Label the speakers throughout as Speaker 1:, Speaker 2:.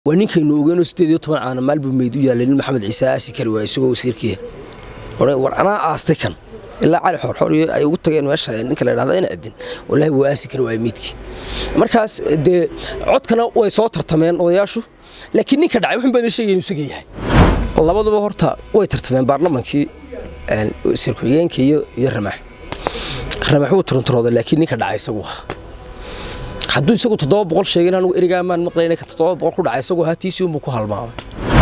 Speaker 1: waa ninkaynu ogeyno sideed iyo toban caana maalbuu meyd u yaallay nin maxamed ciise aasi kari waay isagoo wasiirkiia war anaa aastay kan ilaa cali xoorxoor iyo ay ugu tageen meesha ninka la dhahda ina cidin wallaahi wuu aasi kari waay meydkii markaas dee codkana way soo tartameen odayaashu laakiin ninka dhacay waxun baan sheegay inuu isaga yahay labaduba horta way tartameen baarlamankii wasiir ku-xigeenka iyo iyo ramaax ramaax wuu turunturooday laakiin ninka dhacay isagu ah hadduu isagu toddoba boqol sheegin anugu erigaamaan maqlayna ka toddoba boqol ku dhacay isagu hatiisii unbuu ku halmaamay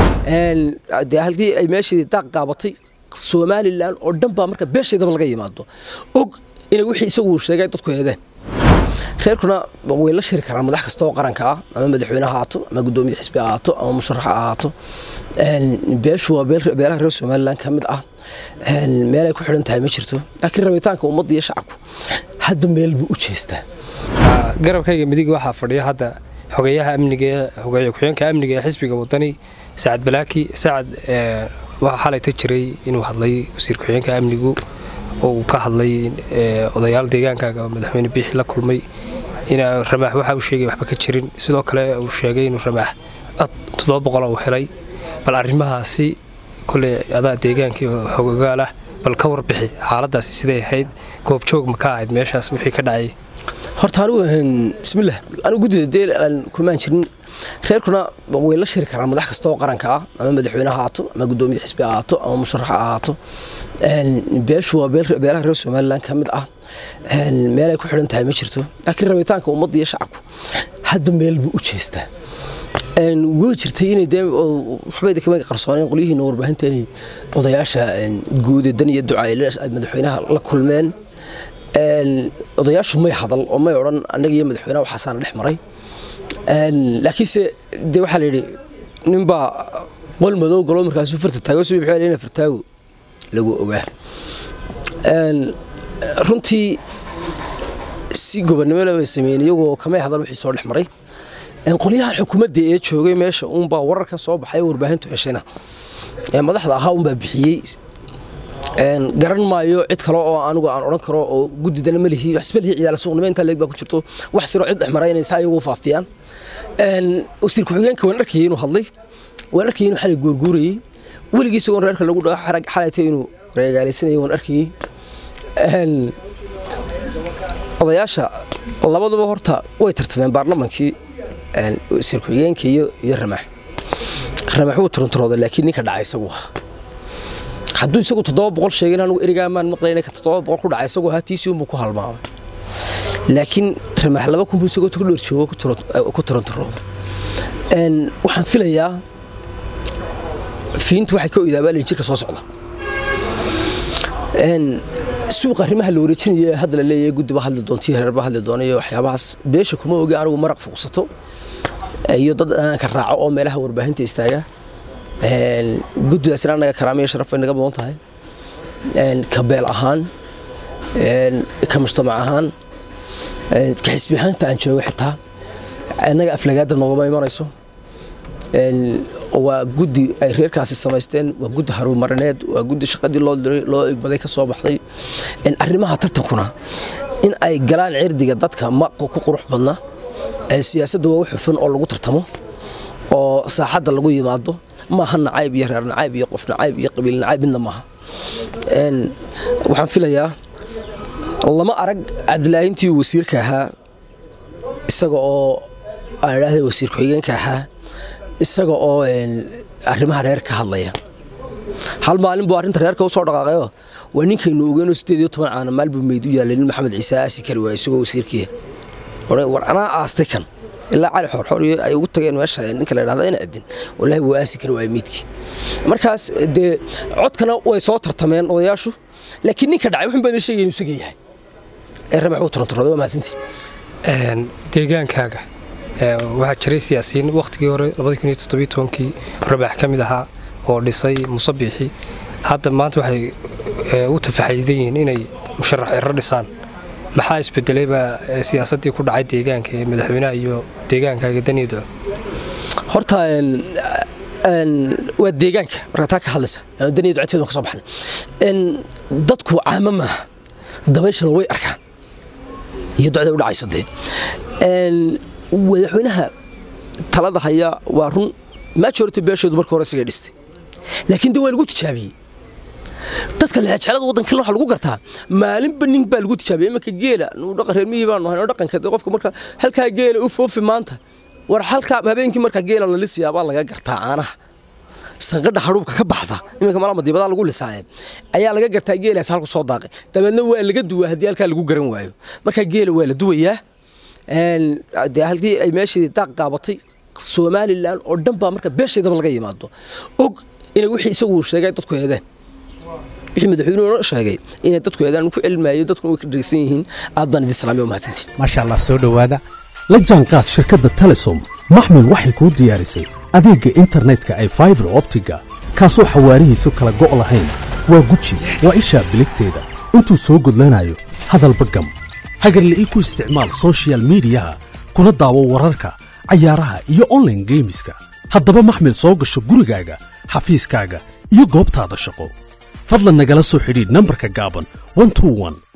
Speaker 1: dee halkii ay meeshii daaq gaabatay somalilan oo dhan baa marka beeshaydaba laga yimaado og inay wixii isagu sheegay dadku heedeen reerkuna way la shiri karaan madax kasta oo qaranka ah ama madaxweyne ha ahaato ama guddoomiye xisbi ha ahaato ama musharax ha ahaato beeshu waa beelaha reer somalilan ka mid ah meel ay ku xidhan tahay ma jirto laakiin rabitaanka ummadda iyo shacabku hadda meel buu u jeestaa
Speaker 2: garabkayga midig waxaa fadhiya hadda xogeeyaha amniga xogeeye ku-xigeenka amniga ee xisbiga wadani sacad balaaki sacad waxaa xalayta jiray inuu hadlay wasiir ku-xigeenka amnigu oo uu ka hadlay odayaal deegaankaaga madaxweyne biixi la kulmay in ramaax waxa uu sheegay waxba ka jirin sidoo kale uu sheegay inuu ramaax toddoba boqol uu helay bal arrimahaasi kole adaa deegaankii xogogaal ah bal ka warbixi xaaladaasi siday ahayd goobjoog ma ka ahayd meeshaas wixii ka dhacay
Speaker 1: horta anigu bismillah anigu guddida dee aan kumaan jirin reerkuna way la shiri karaan madax kasta oo qaranka ah ama madaxweyne ha ahaato ama guddoomiye xisbi ha ahaato ama musharax ha ahaato beeshu waa beelaha reer somalilan ka mid ah meel ay ku xidhan tahay ma jirto laakiin rabitaanka ummadda iyo shacabku hadda meel buu u jeestaa way jirtay inay dee waxbayda kama qarsooneen qolyihiina warbaahinta inay odayaasha guude dan iyo duca ay madaxweynaha la kulmeen odayaashu may hadal oo may odhan annaga iyo madaxweynaha waxaasaana dhex maray laakiinse dee waxaa la yidhi ninbaa qol madow galo markaasuu farta taago si wuxuu ina fartaago lagu ogaa runtii si gobonnimo bay sameeyeen iyagoo kamay hadal wixii soo dhex maray qolyaha xukuumadda ee joogay meesha uunbaa wararka soo baxay warbaahintu heshayna madaxda ahaa unbaa bixiyey garan maayo cid kale oo anigu aan odhan karo oo guddidana malihi waxsbalihi ciyaala suuqnimo intaa leeg baa ku jirto wax siroo cid dhex maray inay saa iyagu faafiyaan wasiir ku-xigeenka waan arkayay inuu hadlay waan arkayay inuu xalay guurguurayey weligii isagoon reerka lagu dhago xalaytay inuu reegaalaysanayay waan arkayey odayaasha labaduba horta way tartameen baarlamankii wasiir ku-xigeenka iyo iyo ramaax ramaax wuu turunturooday laakiin ninka dhacay isagu ah hadduu isagu toddoba boqol sheegin anugu erigaamaan maqlayna ka toddoba boqol ku dhacay isagu hatiisii unbuu ku halmaamay laakiin ramaax laba kun buu isagoo ku dhoor joogo ku turunturooday waxaan filayaa fiintu waxay ka oydaabaalayin jirka soo socda suuqa arrimaha la wareejinaya hadda la leeyahay guddiba hadli doontii reerba hadli doona iyo waxyaabahaas beesha kuma ogi anigu maraq fuuqsato iyo dad aanka raaco oo meelaha warbaahinta istaaga guddidaasina annaga karaamiyo sharaf bay naga mudan tahay ka beel ahaan ka mujtamac ahaan ka xisbi ahaanta aan joogo xitaa annaga aflagaada noogama imanayso waa guddi ay reerkaasi samaysteen waa guddi harumarineed waa guddi shaqadii loo igmaday ka soo baxday arrimaha tartankuna in ay galaan cirdiga dadka ma ku qurux badna siyaasaddu waa wax hufan oo lagu tartamo oo saaxadda lagu yimaado maaha nacayb iyo reer nacayb iyo qof nacayb iyo qabiil nacayb midna maaha waxaan filayaa lama arag cabdilaayintii wasiirka ahaa isaga oo aan idhaahda wasiir ku-xigeenka ahaa isaga oo arrimaha reer ka hadlaya hal maalin buu arrinta reerka u soo dhaqaaqayo waa ninkaynu ogeyno sideed iyo toban caana maalbuu meyd u yaallay nin maxamed ciise aasi kari waay isagoo wasiirkiia war anaa aastay kan ilaa cali xoorxoor iyo ay ugu tageen meesha ninka la dhahda ina cidin wallaahi wuu aasi kari waay meydkii markaas dee codkana way soo tartameen odayaashu laakiin ninka dhacay waxun baan sheegay inuu isaga yahay ee ramax uu turunturooday waa mahadsantii
Speaker 2: deegaankaaga waxaa jiray siyaasiyiin wakhtigii hore kii rabax ka mid ahaa oo dhisay musabiixi hadda maanta waxay u tafaxaydan yihiin inay musharax ero dhisaan maxaa isbedelayba siyaasaddii ku dhacay deegaanka ee madaxweynaha iyo deegaankaaga daniido
Speaker 1: horta waa deegaanka markaa taa ka hadlaysa daniya ducateedu ka soo baxnay dadku caamo maaha dabayshana way arkaan iyo ducda u dhacayso dee madaxweynaha talada haya waa run majority beesheedu marka hore isaga dhistay laakiin de waa lagu tijaabiyey dadka leexjeclada waddankan waxaa lagu gartaa maalinba nin baa lagu tijaabiyey imanka geela nuu dhaqan reer miyii baanu haynoo dhaqanka dee qofka marka halkaa geela u foofi maanta war halkaa habeenkii marka geela la lisiyaa baa laga gartaa caanaha sanqadha hadhuubka ka baxda iminka malama dibadaa lagu lisaaye ayaa laga gartaa geelaas halku soo daaqay dabeedna waa laga duwaa haddii halkaa lagu garan waayo marka geela waa la duwayaa dee halkii ay meeshii daaq qaabatay somalilan oo dhan baa marka beesheedaba laga yimaado og inay wixii isagu sheegay dadku eedeen wixii madaxweynuhu sheegay inay dadku eedaan ku cilmaayo dadkuna way ka dhegeysan yihiin aad baan idin salaamay oo mahadsantiin
Speaker 3: maasha allah soo dhowaada la jaanqaad shirkadda telesom maxmil waxay kuu diyaarisay adeegga internetka ay faibar optiga kaasoo xawaarihiisu kala go' lahayn waa guji waa ishaa biligteeda intuu soo gudlanayo hadalba gam hagarla'ii ku isticmaal sochial midiyaha kuna daawo wararka cayaaraha iyo onlaine geemiska haddaba maxmil soo gasho gurigaaga xafiiskaaga iyo goobtaada shaqo fadlan nagala soo xidhiidh nambarka gaaban